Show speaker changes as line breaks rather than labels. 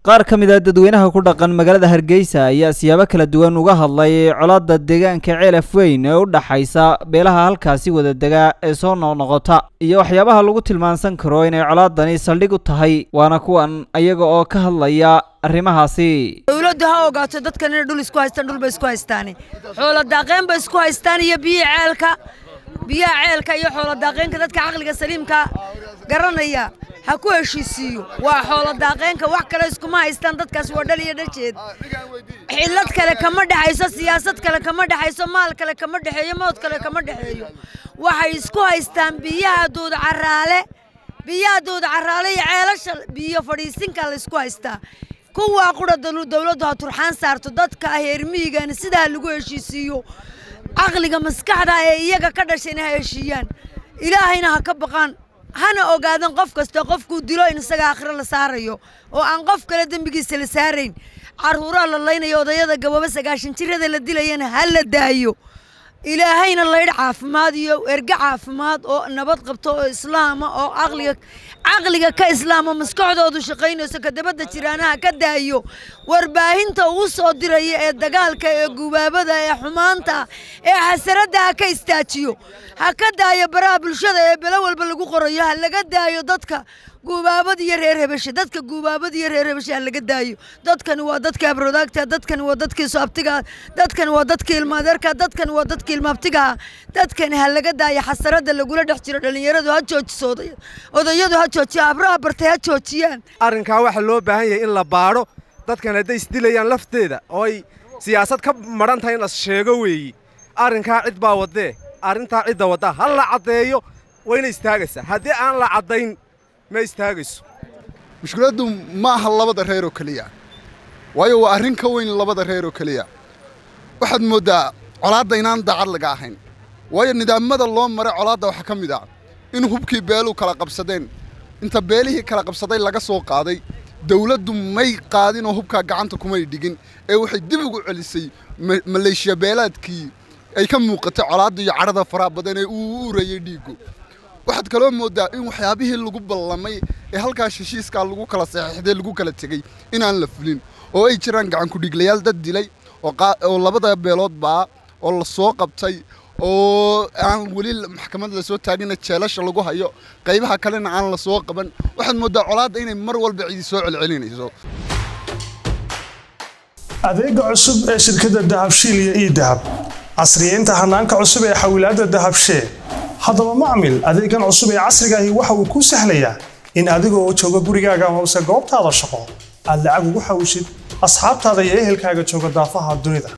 qaar ka mid a dadweynaha ku dhaqan magaalada hargeysa ayaa siyaabo kala duwan uga hadlay colaadda deegaanka ceelaf weyn ee u dhaxaysa beelaha halkaasi wada degaa ee soo noqnoqota iyo waxyaabaha lagu tilmaansan karo inay colaadani saldhig u tahay waana kuwan ayaga oo ka hadlaya arrimahaasi
dowladdu ha ogaato dadkan inay dhul isku haystaan dhul bay isku haystaan xoolo daaqeen bay isku haystaan iyo biyo ceelka biyaha ceelka iyo xoolo daaqeenka dadka caqliga saliimka garanaya ha ku heshiisiiyo waa xoolo daaqeenka wax kale iskuma haystaan dadkaas waa dhal iyo dhajeed xillad kale kama dhexayso siyaasad kale kama dhexayso maal kale kama dhexeeyo mood kale kama dhexeeyo waxay isku haystaan biyaha duud caraale biyaha duud caraale iyo ceelasha biyo fadhiisinka la isku haystaa kuwaa qura dowladdu ha turxaan saarto dadka heermiyigana sidaa lagu heshiisiiyo caqliga maskaxda ee iyaga ka dhashayna ha heshiiyaan ilaahayna ha ka baqaan hana ogaadan qof kasta qofkuu dilo in isaga akhiro la saarayo oo aan qof kale dembigiisa la saarayn carruuraha la laynayo odayada gaboobo sagaashan jirada la dilayana ha la daayo ilaahayna laydh caafimaad iyo erge caafimaad oo nabad qabto oo islaama oo caqliga caqliga ka islaamo maskaxdoodu shaqaynayso kadabadda jiraanaha ka daayo warbaahinta uu soo diraya ee dagaalka ee gubaabada ee xumaanta ee xasaradda ha ka istaajiyo ha ka daayo baraha bulshada ee belo walba lagu qorayo ha laga daayo dadka guubaabad iyo reer hebeshe dadka guubaabad iyo reer hebeshe ha laga daayo dadkani waa dadka abrodaagta dadkani waa dadkii soabtiga dadkani waa dadkii ilmaadeerka dadkani waa dadkii ilmaabtigaa dadkani ha laga daayo xasarada lagula dhex jiro dhallinyaradu ha joojiso odayadu ha joojiya abraha bartay ha joojiyaan
arrinkaa waxaa loo baahan yahay in la baadho dadkan hadday isdilayaan lafteeda oo ay siyaasad ka madhan tahay in las sheego weeyi arrinkaa cid baa waddee arrintaa cidda waddaa ha la caddeeyo wayna istaagaysaa haddii aan la caddayn ma istaagayso
mushkiladdu ma aha labada reer oo keliya waayo waa arrin ka weyn labada reer oo keliya waxaad mooddaa colaadda inaan daacad laga ahayn waayo nidaamada loo maray colaadda waxaa ka mid ah in hubkii beeluu kala qabsadeen inta beelihii kala qabsaday laga soo qaaday dawladdu may qaadinoo hubkaa gacanta kumay dhigin ee waxay dib ugu celisay maleeshiya beelaadkii ay ka muuqatay colaadda iyo cadhada faraha badan ee uu u urayey dhiiggu waxaad kaloo mooddaa in waxyaabihii lagu ballamay ee halkaas heshiiskaa lagu kala saxiixday lagu kala tegey inaan la fulin oo ay jiraan gacankudhiglayaal dad dilay oo labada beelood baa oo la soo qabtay oo aan weli maxkamad la soo taagina jeelasha lagu hayo qaybaha kalena aan la soo qaban waxaad mooddaa colaadda inay mar walba cidi soo celcelinayso
adeega cusub ee shirkadda dahabshiil iyo ii dahab casriyeynta hanaanka cusub ee xawilaadda dahabshee haddaba macmil adeegan cusub ee casriga ahi waxa uu kuu sahlayaa in adiga oo jooga gurigaaga amase goobtaada shaqo aad lacag ugu xawishid asxaabtaada iyo ehelkaaga jooga daafaha dunida